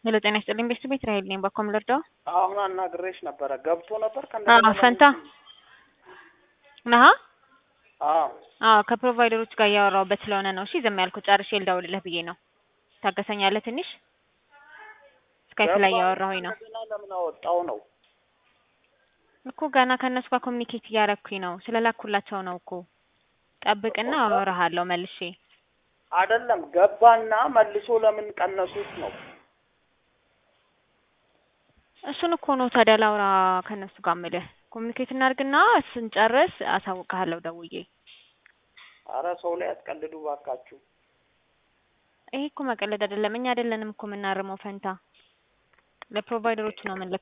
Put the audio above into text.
ሄሎ ጤና ይስጥልኝ ቤስት ቤት ራሄል ነኝ። በኮም ልርዳው? አሁን አናግሬሽ ነበረ ገብቶ ነበር አዎ ፈንታ ነሃ? አዎ አዎ ከፕሮቫይደሮች ጋር እያወራሁበት ስለሆነ ነው። እሺ ዝም ያልኩት ጨርሼ ልደውልልህ ብዬ ነው። ታገሰኛለህ ትንሽ? ስካይፕ ላይ እያወራሁኝ ነው ገና ለምን አወጣው ነው እኮ ገና ከእነሱ ጋር ኮሚኒኬት እያረኩኝ ነው። ስለላኩላቸው ነው እኮ ጠብቅና አወራሃለሁ መልሼ። አይደለም ገባና መልሶ ለምን ቀነሱት ነው እሱን እኮ ነው ታዲያ ላውራ ከእነሱ ጋር የምልህ። ኮሚኒኬት እናድርግና ስንጨርስ አሳውቅሃለሁ ደውዬ። አረ ሰው ላይ አትቀልዱ ባካችሁ። ይሄ እኮ መቀለድ አይደለም። እኛ አይደለንም እኮ የምናርመው ፈንታ፣ ለፕሮቫይደሮች ነው ምን